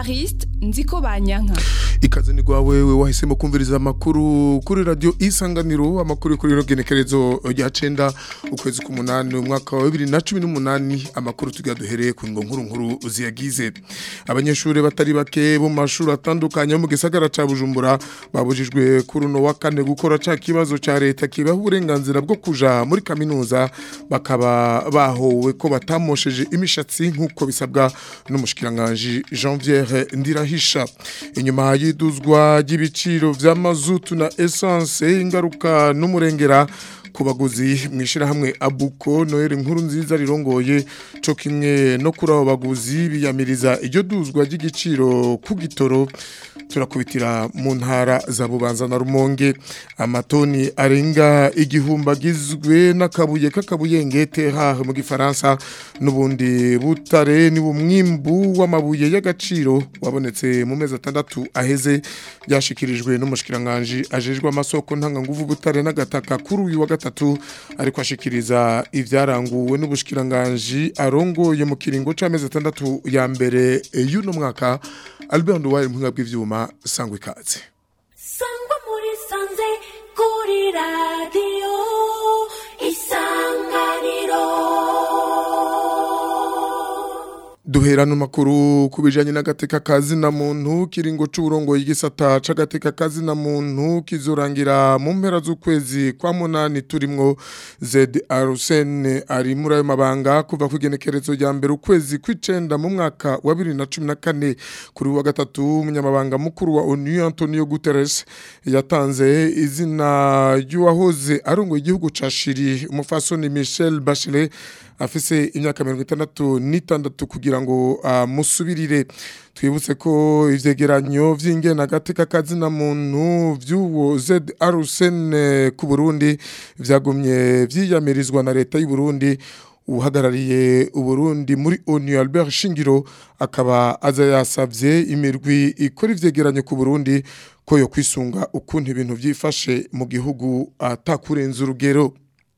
evariste nziko banyanka ikaze ni rwawe we wahisemo kumviriza amakuru kuri radio isanganiro amakuru kuri rino genekerezo rya cenda ukwezi k'umunani umwaka wa bibiri na cumi n'umunani amakuru tugira duhereye ku ngo nkuru nkuru ziyagize abanyeshuri batari bake bo mu mashuri atandukanye yo mu gisagara ca bujumbura babujijwe kuri uno wa kane gukora ca kibazo ca leta kibaha uburenganzira bwo kuja muri kaminuza bakaba bahowe ko batamosheje imishatsi nk'uko bisabwa n'umushikiranganji Janvier Ndirahisha inyuma y'iduzwa ry'ibiciro vya mazutu na essence ingaruka n'umurengera ku baguzi mu ishyirahamwe abuko noheli nkuru nziza rirongoye cyo kimwe no kuri abo baguzi biyamiriza iryo duzwa ry'igiciro ku gitoro turakubitira mu ntara za bubanza na rumonge amatoni arenga igihumbi agizwe n'akabuye k'akabuyengete hahe mu gifaransa n'ubundi butare ni umwimbu w'amabuye y'agaciro wabonetse mu mezi atandatu aheze byashyikirijwe n'umushikiranganji ajejwe amasoko ntanganguvu butare n'agataka kuri uyu wa gatatu ariko ashikiriza ibyaranguwe n'ubushikiranganji arongoye mu kiringo c'amezi atandatu ya mbere y'uno mwaka Albert Nduwaye mu bw'ivyuma sangwe ikaze sangwa muri sanze kuri radio isanganiro duhera no makuru kubijanye n'agateka kazi na muntu kiringo c'uburongo y'igisata c'agateka kazi na muntu kizorangira mu mpera z'ukwezi kwa munani turimwo Zed Arsene ari muri ayo mabanga kuva ku igenekerezo rya mbere ukwezi kw'icenda mu mwaka wa 2014 kuri wa gatatu umunyamabanga mukuru wa ONU Antonio Guterres yatanze izina ry'uwahoze arongoye igihugu ca Chili umufasoni Michel Bachelet afise imyaka mirongo itandatu n'itandatu kugira ngo amusubirire twibutse ko ivyegeranyo vy'ingena gateka kazina muntu vy'uwo Zed Arsene ku Burundi vyagumye vyiyamirizwa na leta y'u Burundi uhagarariye uburundi muri ONU Albert Shingiro akaba aza yasavye imirwi ikora ivyegeranyo ku Burundi ko yo kwisunga ukuntu ibintu vyifashe mu gihugu atakurenza urugero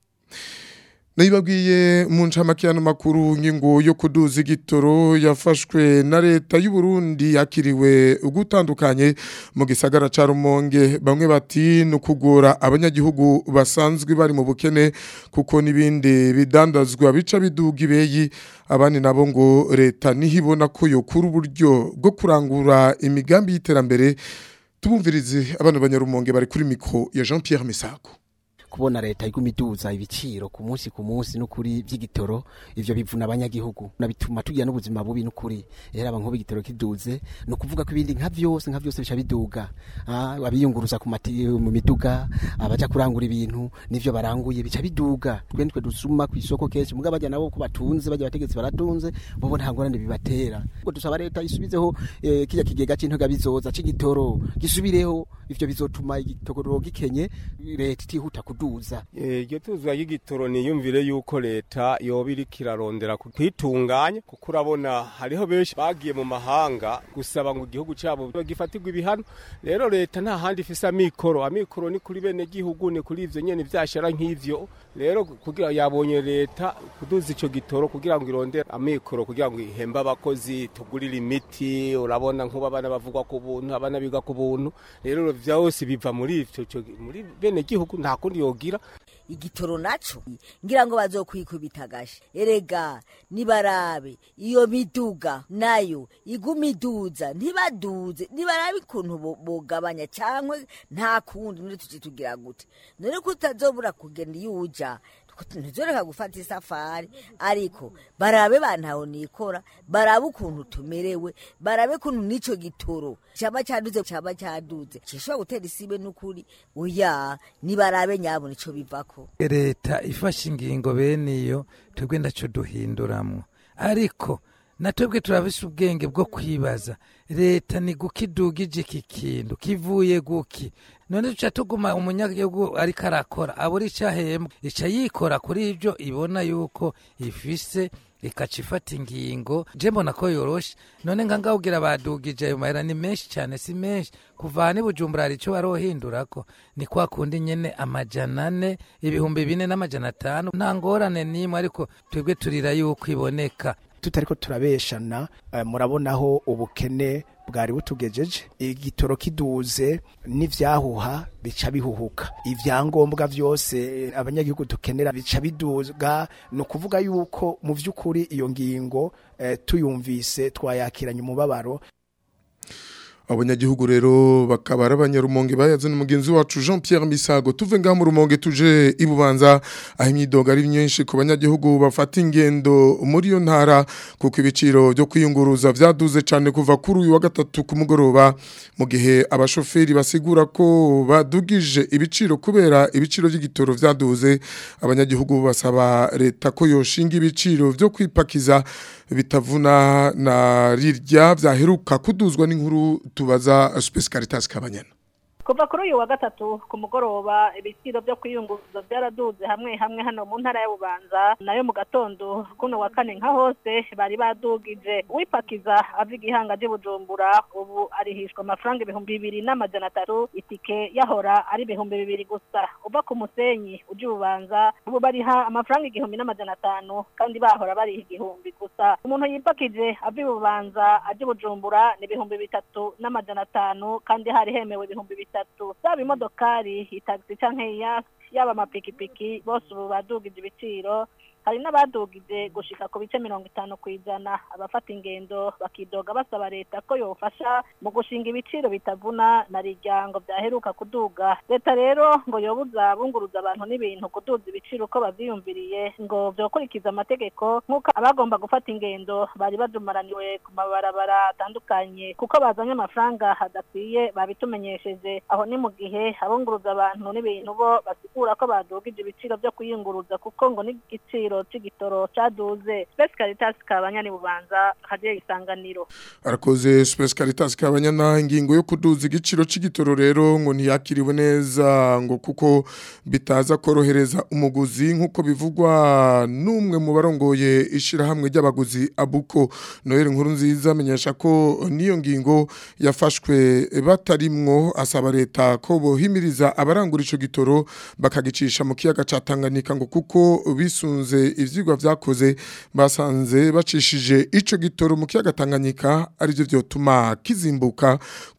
Naibabwiye mu ncamakiano makuru ngingo yo kuduza igitoro yafashwe na leta y'u Burundi yakiriwe ugutandukanye mu gisagara ca Rumonge bamwe bati no kugora abanyagihugu basanzwe bari mu bukene kuko nibindi bidandazwa bica biduga ibeyi abandi nabo ngo leta nihibona ko yokura uburyo bwo kurangura imigambi y'iterambere tubumvirize abana banyarumonge bari kuri mikro ya Jean Pierre Misago kubona leta igumiduza ibiciro ku munsi ku munsi n'ukuri by'igitoro ivyo bivuna abanyagihugu nabituma tugira n'ubuzima bubi n'ukuri rero aba nkuba igitoro kiduze no kuvuga ko ibindi nka vyose nka vyose bica biduga ah abiyunguruza ku mati mu miduga abaja kurangura ibintu nivyo baranguye bica biduga twe nitwe dusuma ku isoko kenshi muga bajya nabo ko batunze bajya bategetsi baratunze bobo nta ngorane bibatera ubwo dusaba leta isubizeho eh, kijya kigega c'intoga bizoza c'igitoro gisubireho ivyo bizotuma igitoro gikenye leta itihuta kudu kuduza iryo tuzwa y'igitoro niyumvire yuko leta yoba iriko irarondera kwitunganya kuko urabona hariho benshi bagiye mu mahanga gusaba ngo igihugu cyabo gifatirwe ibihano rero leta nta handi ifise amikoro amikoro ni kuri bene gihugu ni kuri ivyo nyene vyashara nk'ivyo rero kugira yabonye leta kuduza ico gitoro kugira ngo irondere amikoro kugira ngo ihembe abakozi tugurire imiti urabona nk'ubu abana bavugwa ku buntu abana biga ku buntu rero vyose biva muri ivyo muri bene gihugu nta kundi yogira igitoro naco ngira ngo bazokwikubita gashi erega nibarabe iyo miduga nayo iguma iduza ntibaduze nibarabe ukuntu bogabanya cyangwa nta kundi none tuci tugira gute none ko utazobura kugenda iyo uja ntizoreka gufata isafari ariko barabe bantaho nikora barabe ukuntu tumerewe barabe ukuntu n'ico gitoro cyaba cyaduze cyaba cyaduze gishobora gutera isibe n'ukuri oya nibarabe nyabo nico bivako leta ifashe ingingo bene iyo twebwe ndaco duhinduramwo ariko natwebwe turabise ubwenge bwo kwibaza leta ni guki idugije iki kintu kivuye guki none duca tuguma umunyagihugu ariko arakora abura icyo ahembwa ica yikora kuri ibyo ibona yuko ifise ikaca ifata ingingo je mbona ko yoroshe none nka ngawugira badugije ayo mahera ni menshi cyane si menshi kuva aha bujumbura hari icyo barohindurako ni kwa kundi nyene amajana ane ibihumbi bine n'amajana atanu nta ngorane n'imwe ariko twebwe turira yuko iboneka tutariko turabeshana eh, murabonaho ubukene bwari butugejeje igitoro kiduze n'ivyahuha bica bihuhuka ivyangombwa vyose eh, abanyagihugu dukenera bica biduga ni ukuvuga yuko mu vy'ukuri iyo ngingo eh, tuyumvise twayakiranye umubabaro abanyagihugu rero bakaba ari abanyarumonge bayazana umugenzi wacu Jean Pierre Misago tuve ngaha mu rumonge tuje ibubanza aho imyidogo ari myinshi ku banyagihugu bafata ingendo muri iyo ntara kuko ibiciro byo kwiyunguruza vyaduze cyane kuva kuri uyu wa gatatu ku mugoroba mu gihe abashoferi basigura ko badugije ibiciro kubera ibiciro by'igitoro vyaduze abanyagihugu basaba leta ko yoshinga ibiciro byo kwipakiza bitavuna na rirya vyaheruka kuduzwa n'inkuru tubaza Space Caritas Kabanyana kuva kuri uyu wa gatatu ku mugoroba ibiciro byo kwiyunguruza byaraduze hamwe hamwe hano mu ntara ya bubanza nayo mu gatondo kuno wa kane nka hose bari badugije wipakiza ava igihanga bujumbura ubu arihishwa amafaranga ibihumbi bibiri n'amajana atatu itike yahora ari ibihumbi bibiri gusa uva ku musenyi ujya ububanza ubu bariha amafaranga igihumbi n'amajana atanu kandi bahora bariha igihumbi gusa umuntu yipakije ava ibubanza ajya bujumbura ni ibihumbi bitatu n'amajana atanu kandi hari hemewe ibihumbi bitatu bitatu zaba imodokari itagisi canke iya yaba amapikipiki bose ubu badugije ibiciro hari n'abadugije gushika ku bice mirongo itanu ku ijana abafata ingendo bakidoga basaba leta ko yofasha mu gushinga ibiciro bitavuna na riryango byaheruka kuduga leta rero ngo yobuza bunguruza abantu n'ibintu kuduza ibiciro uko bavyiyumviriye ngo vyokurikiza amategeko nk'uko abagomba gufata ingendo bari bajumaraniwe ku mabarabara atandukanye kuko bazanye amafaranga hadakwiye babitumenyesheje aho ni mu gihe abunguruza abantu n'ibintu bo basigura ko badugije ibiciro vyo kwiyunguruza kuko ngo n'igiciro c'igitoro caduze Space Caritas kabanyani bubanza hadiye isanganiro arakoze Space Caritas Kabanyana ingingo yo kuduza igiciro c'igitoro rero ngo ntiyakiriwe neza ngo kuko bitaza korohereza umuguzi nkuko bivugwa n'umwe mu barongoye ishirahamwe ry'abaguzi abuko Noel nkuru nziza amenyesha ko niyo ngingo yafashwe batarimwo asaba leta ko bohimiriza abarangura ico gitoro bakagicisha mu kiyaga ca Tanganyika ngo kuko bisunze ivyigwa vyakoze basanze bacishije ico gitoro mu kiyaga Tanganyika arivyo vyotuma kizimbuka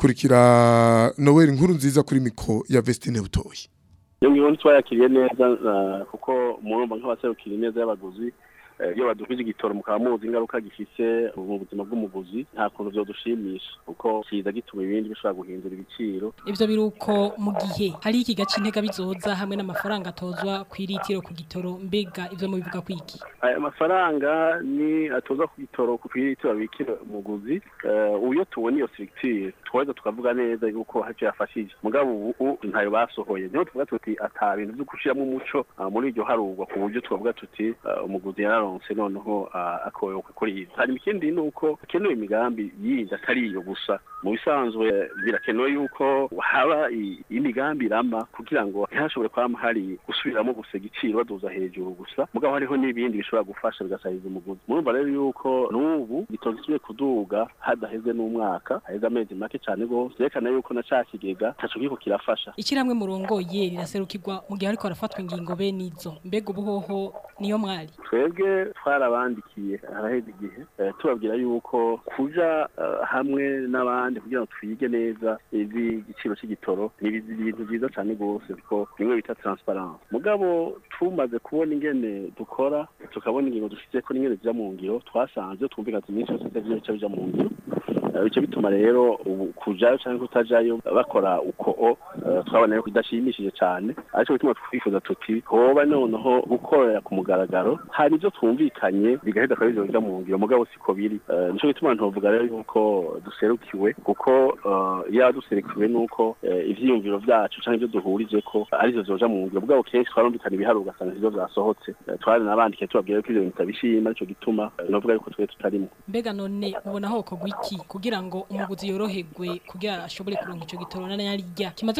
kurikira Noel nkuru nziza kuri mikro ya Vestine Butoyi iyo ngiyo ntitwayakiriye neza uh, kuko murumva nk'abaserukira neza y'abaguzi iyo badukije igitoro mukaba muzi ingaruka gifise mu buzima bw'umuguzi nta kuntu vyodushimisha kuko kiza gituma ibindi bishobora guhindura ibiciro ivyo biruko mu gihe hari ikiga c'intega bizoza hamwe n'amafaranga atozwa kw'iritiro ku gitoro mbega ivyo mubivuga kwiki aya mafaranga ni atozwa ku gitoro ku kw'iritiro bikira umuguzi uyo tubona iyo structure twaheza tukavuga neza yuko haco yafashije mugabo ubu ntayo basohoye niho tuvuga tuti ata bintu vyo gushiramwo umuco muri iryo harugwa ku buryo twavuga tuti umuguzi yararonse noneho akoyoka kuri iyi hanyuma ikindi ni uko hakenewe imigambi yindi atari iyo gusa mu bisanzwe birakenewe yuko haba imigambi irama kugira ngo ntihashobore kwama hari gusubiramo gusa igiciro baduza hejuru gusa mugabo hariho n'ibindi bishobora gufasha bigasahiriza umuguzi murumva rero yuko n'ubu gitozi kisubiye kuduga hadaheze n'umwaka haheze amezi make cyane rwose vyerekana yuko na ca kigega taco kiriko kirafasha ikiramwe murongoye riraserukirwa mu gihe ariko harafatwa ingingo bene izo mbega ubuhoho niyo mwari twebwe twarabandikiye haraheze igihe tubabwira yuko kuja hamwe n'abandi kugira ngo twige neza ivy'igiciro c'igitoro ni ibintu vyiza cane rwose kuko bimwe bita transparence mugabo tumaze kubona ingene dukora tukabona ingingo dushizeko n'ingene zija mu ngiro twasanze twumvikaza iminsi yose ivyo bija mu ngiro bice bituma rero ubu kujayo cyangwa kutajayo bakora uko o twabona ko idashimishije cyane ariko bituma twifuza tuti hoba noneho gukorera ku mugaragaro hari ibyo twumvikanye bigahita kwa bijya mu ngiro mugabo siko biri nico gituma ntovuga rero yuko duserukiwe kuko iyo duserukiwe nuko ivyiyumviro vyacu canke ibyo duhurije ko arivyo zoja mu ngiro mugabo kenshi twarumvikana ibiharuro ugasanga ivyo vyasohotse twari nabandikiye tubabwira ko ivyo bintu bitabishima nico gituma novuga yuko twe tutarimo mbega none mubona hoko gwiki kugira ngo umuguzi yoroherwe kugira ashobore kuronka ico gitoro na yarya kimaze kuduga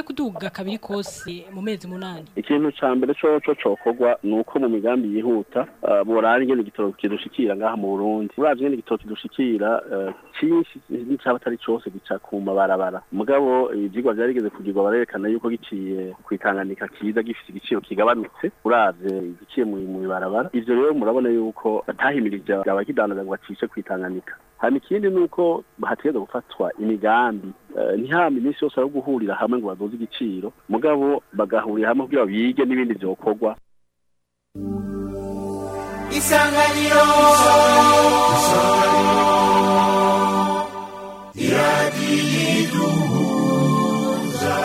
kwibwa kabiri kose mu mezi munani ikintu ca mbere coco cokorwa ni uko mu migambi yihuta uh, borara ingene igitoro kidushikira ngaha mu burundi uravye ingene igitoro kidushikira uh, cinshi n'icaba atari cose gica ku mabarabara mugabo ivyigwa vyarigeze kugirwa barerekana yuko giciye kwitanganika kiza gifise igiciro kigabanutse uravye igiciye mu mu ibarabara ivyo rero murabona yuko batahimirije abakidandaza ngo bacishe kwitanganika hama ikindi ni uko hategerezwa gufatwa imigambi uh, ntihama iminsi yose ari guhurira hamwe ngo baduze igiciro mugabo bagahurira hamwe kugira bige n'ibindi vyokorwa isanganiro iradiyo iduhuza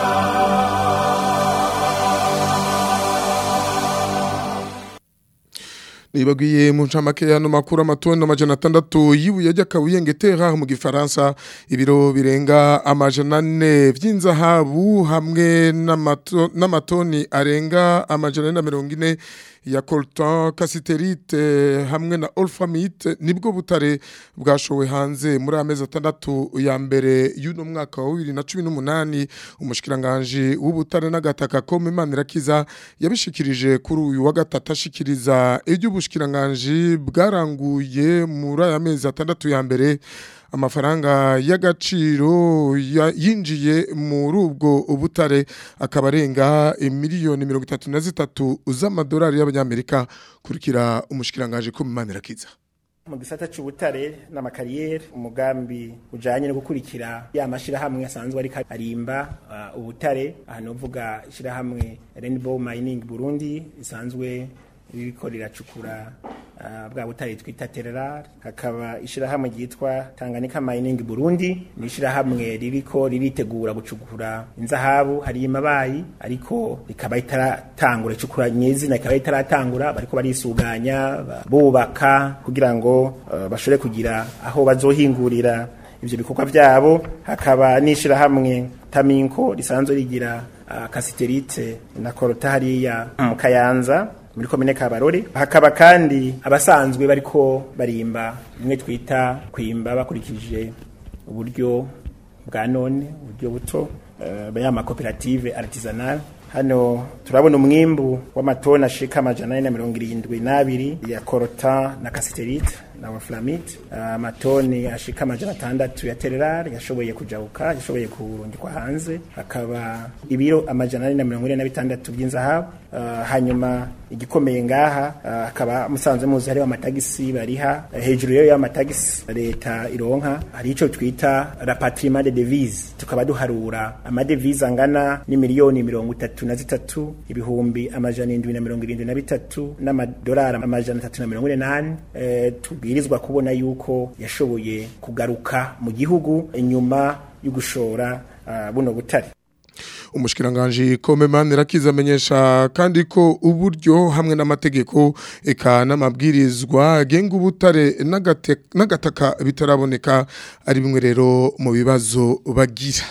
nibagiye mu ncamake y'ano makuru amatoni amajana atandatu y'ibuye ry'akabuyenge tera mu gifaransa ibiro birenga amajana ane by'inzahabu hamwe n'amato- n'amatoni arenga amajana ane na mirongo ine ya coltan casiterite hamwe na olfamite nibwo butare bwashowe hanze muri amezi atandatu ya mbere y'uno mwaka wa bibiri na cumi n'umunani umushikiranganji w'ubutare n'agataka ko Manirakiza yabishikirije kuri uyu wa gatatu ashikiriza iby'ubushikiranganji bwaranguye muri aya mezi atandatu ya mbere amafaranga y'agaciro ya- yinjiye muri ubwo butare akaba arenga miliyoni mirongo itatu na zitatu z'amadolari y'abanyamerika kurikira umushikiranganji ko Manirakiza mu gisata c'ubutare n'amakariyeri umugambi ujanye no gukurikira ya mashirahamwe asanzwe ariko arimba uh, ubutare aha novuga ishirahamwe Rainbow Mining Burundi isanzwe ririko riracukura uh, bwa butare twita Tererar hakaba ishirahamwe ryitwa Tanganyika Mining Burundi ni ishirahamwe ririko riritegura gucukura inzahabu hari imabayi ariko rikaba itaratangura icukura nyezina ikaba itaratangura bariko barisuganya ba- bubaka kugira ngo uh, bashobore kugira aho bazohingurira ivyo bikorwa vyabo hakaba n'ishirahamwe Taminko risanzwe rigira uh, kasiterite na korota hariya mu Kayanza muri komine Kabarore hakaba kandi abasanzwe bariko barimba bimwe twita kwimba bakurikije uburyo bwa none uburyo buto uh, ya makoperative artisanal hano turabona umwimbu w'amatoni ashika amajana ane na mirongo irindwi n'abiri ya korota na kasiterite na waflamite amatoni ashika amajana atandatu ya tererar yashoboye kujabuka yashoboye kurungikwa hanze hakaba ibiro amajana ane na mirongo ine na bitandatu by'inzahabu Uh, hanyuma igikomeye ngaha uh, hakaba musanzwe muzi hariho amatagisi bariha uh, hejuru rero y'amatagisi leta ironka hari ico twita rapatriement de devise tukaba duharura amadevise angana n'imiliyoni mirongo itatu na zitatu ibihumbi amajana indwi na mirongo irindwi na bitatu n'amadolari amajana atatu na mirongo ine n'ane eh, tubwirizwa kubona yuko yashoboye kugaruka mu gihugu inyuma yo gushora uh, buno butare umushikiranganji Komemani Rakiza amenyesha kandi ko uburyo hamwe n'amategeko eka n'amabwirizwa agenga ubutare n'agate- n'agataka bitaraboneka ari bimwe rero mu bibazo bagira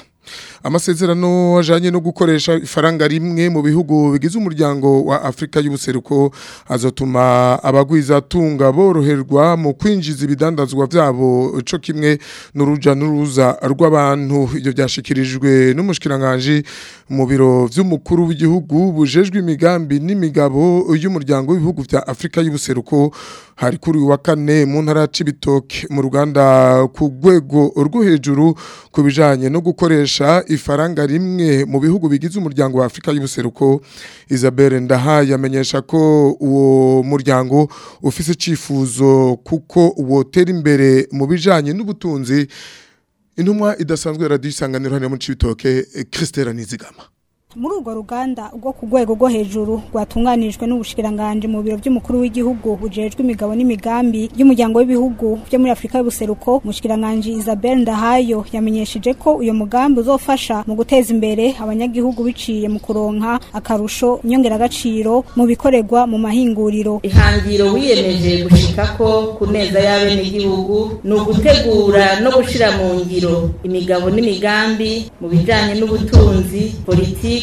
amasezerano ajanye no gukoresha ifaranga rimwe mu bihugu bigize umuryango wa Afrika y'ubuseruko azotuma abagwiza tunga boroherwa mu kwinjiza ibidandazwa vyabo co kimwe n'uruja n'uruza rw'abantu ibyo byashikirijwe n'umushikiranganje mu biro vy'umukuru w'igihugu bujejwe imigambi n'imigabo y'umuryango w'ibihugu vya Afrika y'ubuseruko hari kuri uyu wa kane mu ntara ya Cibitoke mu ruganda ku rwego rwo hejuru ku bijanye no gukoresha ifaranga rimwe mu bihugu bigize umuryango wa Afrika y'ubuseruko Isabelle Ndaha yamenyesha ko uwo muryango ufise cifuzo kuko wotera imbere mu bijanye n'ubutunzi intumwa idasanzwe ya radio isanganiro hano mu Cibitoke Christelle Nizigama muri urwo ruganda rwo ku rwego rwo hejuru rwatunganijwe n'ubushikiranganje mu biro by'umukuru w'igihugu bujejwe imigabo n'imigambi y'umuryango w'ibihugu byo muri Afrika y'ubuseruko umushikiranganje Isabelle Ndahayo yamenyesheje ko uyo mugambi uzofasha mu guteza imbere abanyagihugu biciye mu kuronka akarusho inyongeragaciro mu bikorerwa mu mahinguriro ihangiro wiyemeje gushikako ku neza y'abenegihugu ni ugutegura no gushira mu ngiro imigabo n'imigambi mu bijanye n'ubutunzi politiki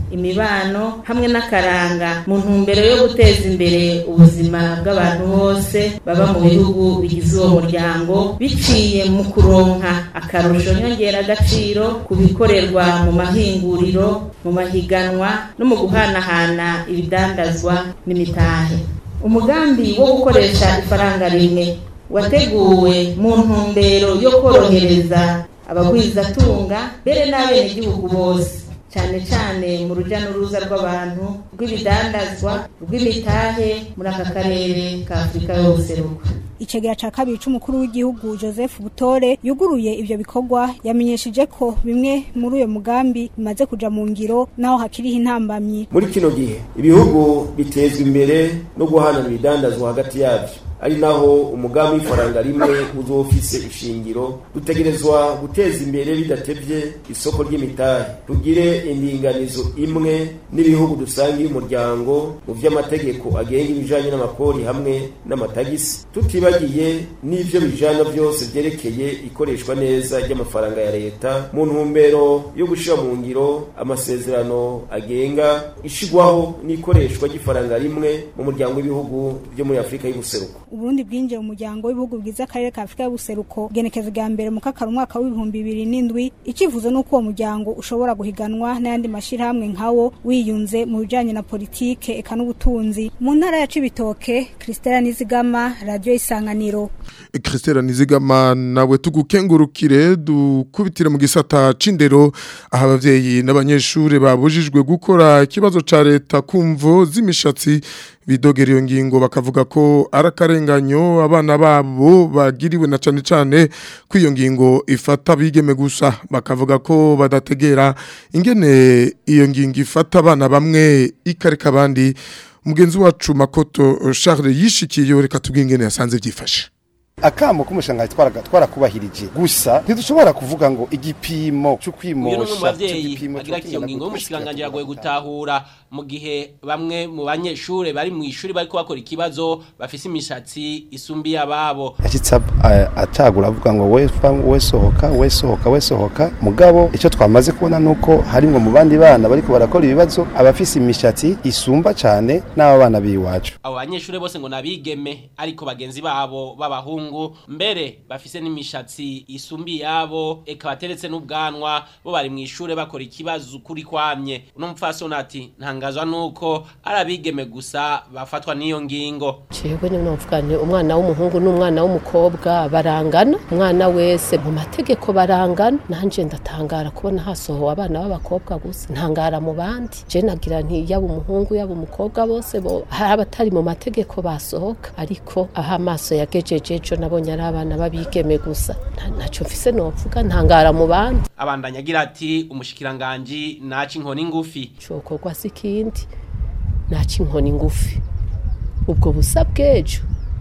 imibano hamwe n'akaranga mu ntumbero yo guteza imbere ubuzima bw'abantu bose baba mu bihugu bigize uwo muryango biciye mu kuronka akarusho nyongeragaciro ku bikorerwa mu mahinguriro mu mahiganwa no mu guhanahana ibidandazwa n'imitahe umugambi wo gukoresha ifaranga rimwe wateguwe mu ntumbero yo korohereza abagwizatunga mbere n'abenegihugu bose cyane cyane mu rujya n'uruza rw'abantu rw'ibidandazwa rw'imitahe muri aka karere ka afurika y'ubuseruko icegera ca kabiri c'umukuru w'igihugu Joseph Butore yuguruye ivyo bikorwa yamenyesheje ko bimwe muri uyo mugambi bimaze kuja mu ngiro naho hakiriho intambamyi muri kino gihe ibihugu bitezwa imbere no guhanana ibidandazwa hagati yavyo ari naho umugambi w'ifaranga rimwe uzofise ishingiro dutegerezwa guteza imbere bidatevye isoko ry'imitahe tugire indinganizo imwe n'ibihugu dusangiye umuryango mu vy'amategeko agenga ibijanye n'amapori hamwe n'amatagisi tutibagiye n'ivyo bijana vyose vyerekeye ikoreshwa neza ry'amafaranga ya leta mu ntumbero yo gushira mu ngiro amasezerano agenga ishigwaho n'ikoreshwa ry'ifaranga rimwe mu muryango w'ibihugu vyo muri afurika y'ubuseruko uburundi bwinjiye mu muryango w'ibihugu bigize akarere ka afurika y'ubuseruko genekezo rya mbere mu kakaro umwaka w'ibihumbi bibiri n'indwi icyifuzo ni uko uwo muryango ushobora guhiganwa n'ayandi mashyirahamwe nkawo wiyunze mu bijyanye na politike eka n'ubutunzi mu ntara ya cibitoke christela nizigama radiyo isanganiro Christela Nizigama nawe tugukengurukire dukubitire mu gisata c'indero aho abavyeyi n'abanyeshure babujijwe gukora ikibazo ca leta kumvo z'imishatsi bidogera iyo ngingo bakavuga ko ari akarenganyo abana babo bagiriwe na cane cane ko iyo ngingo ifata bigeme gusa bakavuga ko badategera ingene iyo ngingo ifata abana bamwe ikareka abandi mugenzi wacu makoto Charles yishikiye reka tubwingene yasanze byifashe akamo k'umushangazi twarakubahirije gusa ntidushobora kuvuga ngo igipimo cyo uyu ni umwe mu kwimosha bavyeyi agira ati iyo ngingo y'umushikiranganji iragoye gutahura mu gihe bamwe mu banyeshure bari mu ishuri bariko bakora ikibazo bafise imishatsi isumbiye ababo yashitse atagura avuga ngo we we sohoka we sohoka we sohoka mugabo icyo twamaze kubona nuko harimwo mu bandi bana bariko barakora ibibazo abafise imishatsi isumba cyane n'aba bana biwacu abo banyeshure bose ngo nabigeme ariko bagenzi babo b'abahungu mbere bafise n'imishatsi isumbiye yabo eka bateretse n'ubwanwa bo bari mu ishure bakora ikibazo kuri kwamye uno mupfasoni ati ntangazwa nuko ari abigeme gusa bafatwa n'iyo ngingo Jewe ni novuga ni umwana w'umuhungu n'umwana w'umukobwa barangana umwana wese mu mategeko barangana nanje ndatangara kubona hasohowe abana b'abakobwa gusa ntangara mu bandi je nagira nti yaba umuhungu yaba umukobwa bose bo hari abatari mu mategeko basohoka ariko aho amaso yagejeje ejo nabonye ari abana babigeme gusa Nta- ntaco mfise novuga ntangara mu bandi abandanya agira ati umushikiranganji naca inkoni ngufi cokorwa si ikindi naca inkoni ngufi ubwo busa bw'ejo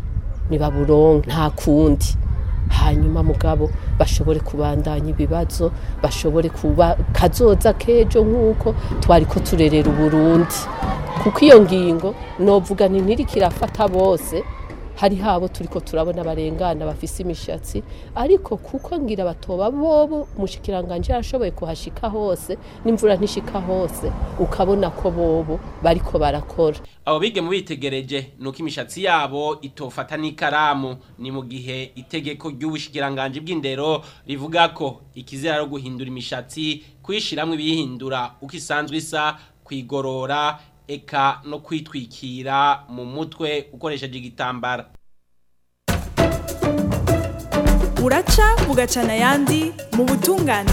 nibaburonke nta kundi hanyuma mugabo bashobore kubandanya ibibazo bashobore kuba kazoza k'ejo nk'uko twari ko turerera uburundi kuko iyo ngingo novuga ni ntiriko irafata bose hari habo turiko turabona barengana bafise imishatsi ariko kuko ngira batoba bobo umushikiranganje yarashoboye kuhashika hose n'imvura ntishika hose ukabona ko bobo bariko barakora abo bigeme bitegereje nuko imishatsi yabo itofata n'ikaramu ni mu gihe itegeko ry'ubushikiranganji bw'indero rivuga ko ikizira ari guhindura imishatsi kuyishiramwo ibiyihindura uko isanzwe isa kwigorora eka no kwitwikira mu mutwe ukoresheje igitambara buraca bugacana ayandi mu butungane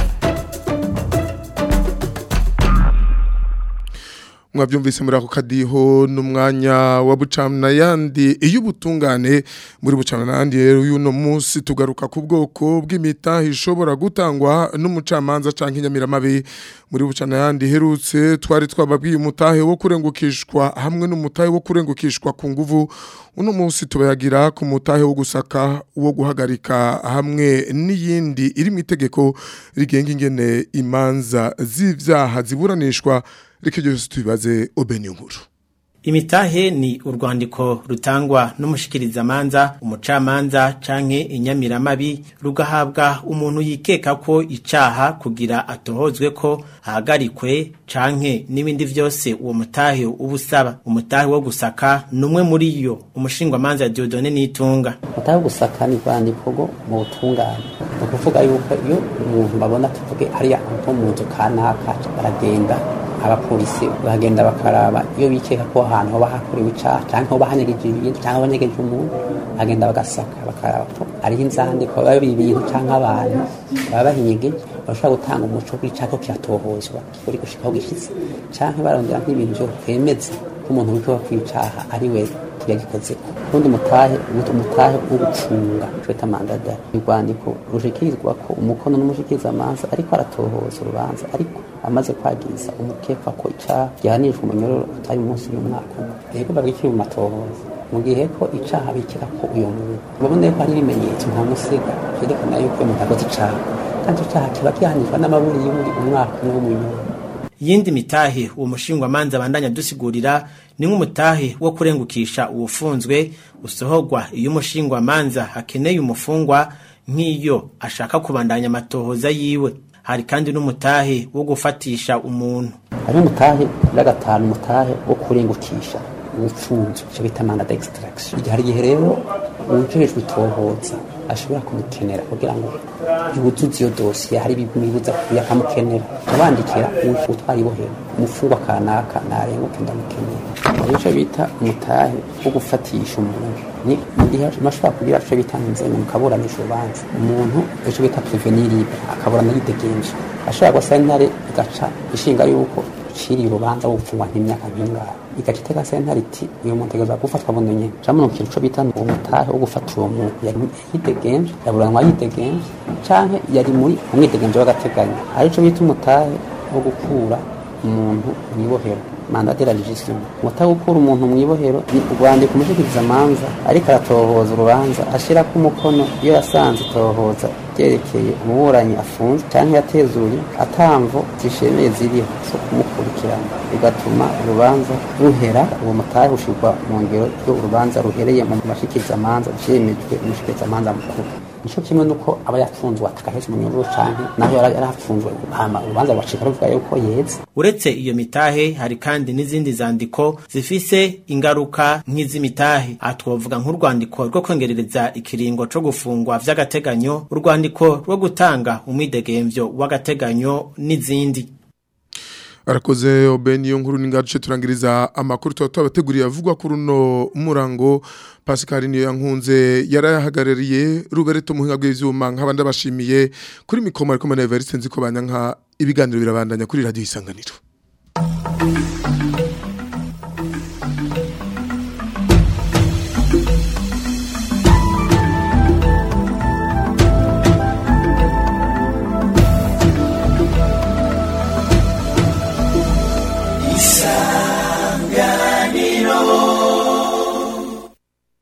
mwabyumvise muri ako kadiho n'umwanya wa bucana yandi iyo ubutungane muri bucana yandi rero y'uno munsi tugaruka ku bwoko bw'imitahe ishobora gutangwa n'umucamanza cyangwa inyamiramabi muri bucana yandi herutse twari twababwiye umutahe wo kurengukishwa hamwe n'umutahe wo kurengukishwa ku nguvu uno munsi tubayagira ku mutahe wo gusaka wo guhagarika hamwe n'iyindi iri mu itegeko rigenga ingene imanza z'ibyaha ziburanishwa reka byose tubibaze obeni nkuru imitahe ni urwandiko rutangwa n'umushikirizamanza umucamanza canke inyamiramabi rugahabwa umuntu yikeka ko icaha kugira atohozwe ko ahagarikwe canke n'ibindi vyose uwo mutahe uba usaba umutahe wo gusaka numwe muri yo umushingwamanza Dieudonne Nitunga umutahe wo gusaka ni rwandiko rwo mu butungane ni ukuvuga yuko iyo umuntu babona tuvuge hariya nko mu nzu kanaka baragenda abapolisi bagenda bakaraba iyo bikeka ko ahantu hoba hakorewe icaha canke hoba hanyegeje ibintu canke banyegeje umuntu bagenda bagasaka bakaraba ko hariho inzandiko biba biri ibintu canke abantu baba bahinyegeje bashobora gutanga umuco w'icaha ko kiratohozwa kikuri gushikaho gishitse canke barondera nk'ibintu vyo kwemeza ko umuntu wikeka kwicaha ari we yagikozeko ubundi mutahe umutahe wo gucunga twita mandada urwandiko rushikirizwa ko umukono n'umushikirizamanza ariko aratohoza urubanza ariko amaze kwagiza umukekwa ko icaha gihanishwa umunyororo utari munsi y'umwaka umwe rero babikiri mu matohoza mu gihe ko icaha bikira ko uyo muntu babona ko ari ibimenyetso nta musiga vyerekana yuko uyo muntu akoze icaha kandi icaha kiba gihanishwa n'amaburi y'umuri umwaka umwe w'umunyororo yindi mitahe uwo mushingwamanza bandanya dusigurira ni nk'umutahe wo kurengukisha uwufunzwe usohorwa iyo umushingwamanza akeneye umufungwa nk'iyo ashaka kubandanya amatohoza yiwe hari kandi n'umutahe wo gufatisha umuntu hari umutahe ya gatanu umutahe wo kurengukisha ubufunzwe icyo bita manda d'extraction igihe hari igihe rero uwujejwe itohoza ashobora kumukenera kugira ngo yuzuze iyo dosiye hari ibimwibuza kuya akamukenera abandikira utwara ibohero umufungwa kanaka narenguke ndamukenera icyo bita umutahe wo gufatisha umuntu ni mu gihe ashobora kugira icyo bita inzenya mukaburanisha urubanza umuntu icyo bita prevenir libre akaburana yidegenje ashobora gusa intare igaca ishinga yuko uciriye urubanza wo gupfungwa nk'imyaka nk'ingara igaca itega sentare iti uyu muntu ategerezwa gufatwa buno nyene camwe mu kintu co bita uwo mutahe wo gufata uwo muntu yari yidegenje yaburanwa yidegenje canke yari muri umwidegenje w'agateganyo arico bita umutahe wo gukura umuntu mw'ibohero manda de la legislation umutahe wo gukura umuntu mw'ibohero ni urwandiko umushikirizamanza ariko aratohoza urubanza ashirako umukono iyo yasanze itohoza ryerekeye umuburanyi afunzwe canke yatezuye atamvo zishemeye ziriho zo kumukurikirana bigatuma urubanza ruhera uwo mutahe ushirwa mu ngero ryo urubanza ruhereye mu mashikirizamanza vyemejwe umushikirizamanza mukuru nico kimwe nuko aba yafunzwe atakaheza umunyururu canke naho yari yarafunzwe hama urubanza rwacika ruvuga yuko yeze uretse iyo mitahe hari kandi n'izindi zandiko zifise ingaruka nk'iz'imitahe aha twovuga nk'urwandiko rwo kongerereza ikiringo co gufungwa vy'agateganyo urwandiko rwo gutanga umwidegemvyo w'agateganyo n'izindi arakoze obeni yo nkuru ningace turangiriza amakuru tuba tubateguriye avugwa kuri uno murango Pascal niyo yankunze yarahagarariye rugareto muhinga bw'ivyuma nk'abandi abashimiye kuri mikoma ariko mana Evariste nziko banyanka ibiganiro birabandanya kuri radio isanganiro isanganiro